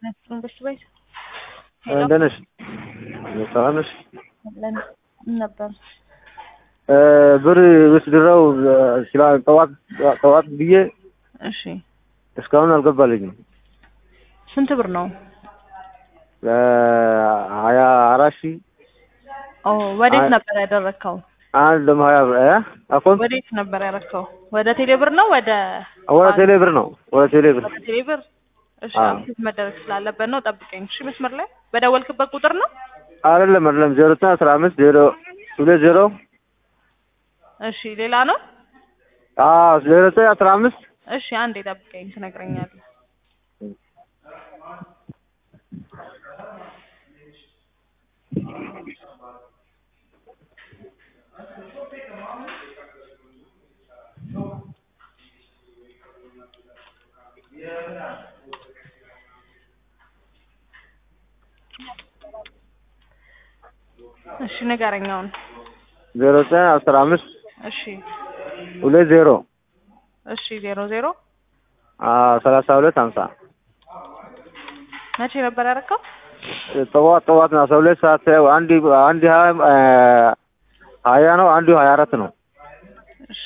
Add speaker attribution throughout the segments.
Speaker 1: መንግስት ቤት
Speaker 2: እንደት ነሽ? ሰላም ነሽ?
Speaker 1: ለን ነበር
Speaker 2: ብር ብስድረው ስላ ጠዋት ጠዋት ብዬ
Speaker 1: እሺ
Speaker 2: እስካሁን አልገባልኝም።
Speaker 1: ስንት ብር ነው?
Speaker 2: ሀያ አራት ሺህ
Speaker 1: ኦ ወዴት
Speaker 2: አይ-
Speaker 1: ነበር ያደረግከው?
Speaker 2: አንድ ደግሞ ሀያ ብር እ አኮን
Speaker 1: ወዴት ነበር ያደረግከው? ወደ ቴሌ ብር ነው ወደ
Speaker 2: ወደ ቴሌ ብር ነው ወደ ቴሌ ብር
Speaker 1: ወደ ቴሌ ብር? እሺ
Speaker 2: አዎ።
Speaker 1: አፕዴት መደረግ ስላለበት ነው ጠብቀኝ። እሺ መስመር ላይ በደወልክበት ቁጥር ነው?
Speaker 2: አይደለም አይደለም ዜሮ ዘጠኝ አስራ አምስት ዜሮ ሁለት ዜሮ
Speaker 1: እሺ ሌላ ነው?
Speaker 2: አዎ ዜሮ ዘጠኝ አስራ አምስት
Speaker 1: እሺ አንዴ ጠብቀኝ ትነግረኛለህ። እሺ ንገረኝ አሁን።
Speaker 2: ዜሮ ዘጠኝ አስራ አምስት
Speaker 1: እሺ
Speaker 2: ሁለት ዜሮ
Speaker 1: እሺ ዜሮ ዜሮ
Speaker 2: ሰላሳ ሁለት ሀምሳ
Speaker 1: መቼ ነበር ያደረከው?
Speaker 2: ጠዋት ጠዋት ነው አስራ ሁለት ሰዓት አንድ አንድ ሀያ ሀያ ነው አንዱ ሀያ አራት ነው
Speaker 1: እሺ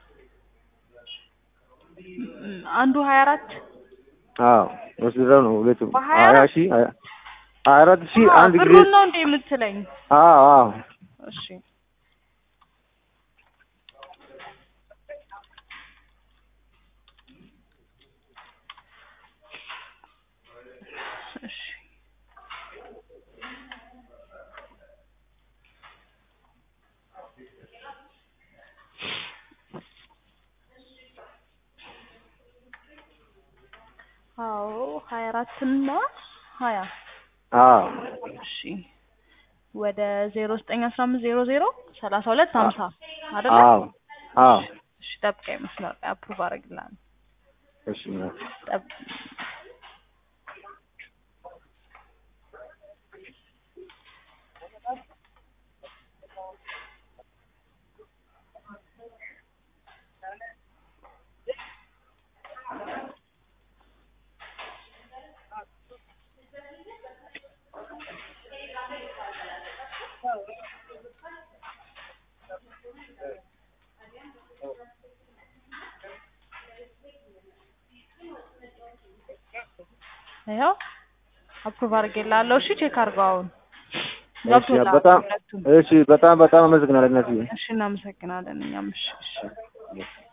Speaker 1: ም- አንዱ ሀያ አራት
Speaker 2: አዎ ወስደው ነው ሁለቱም
Speaker 1: በሀያ
Speaker 2: ሀያ
Speaker 1: አራት?
Speaker 2: ሺህ ሀያ ሀያ አራት ሺህ አንድ ጊዜ
Speaker 1: ብሩን ነው እንዴ የምትለኝ?
Speaker 2: አዎ አዎ
Speaker 1: እሺ እሺ አዎ ሀያ አራት እና ሀያ
Speaker 2: አዎ
Speaker 1: እሺ ወደ ዜሮ ዘጠኝ አስራ አምስት ዜሮ ዜሮ ሰላሳ ሁለት ሀምሳ አይደለ?
Speaker 2: አዎ አዎ
Speaker 1: እሺ ጠብቀኝ መስመር ላይ አፕሩቭ አደርግልሃለሁ።
Speaker 2: እሺ
Speaker 1: ጠብ ይኸው አፕሩቭ አድርጌልሃለሁ። እሺ ቼክ አድርገው አሁን
Speaker 2: እሺ
Speaker 1: ገብቶልሃል
Speaker 2: በጣም
Speaker 1: ሁለቱም።
Speaker 2: እሺ በጣም በጣም አመሰግናለሁ እናትዬ
Speaker 1: እሺ እናመሰግናለን እኛም እሺ እሺ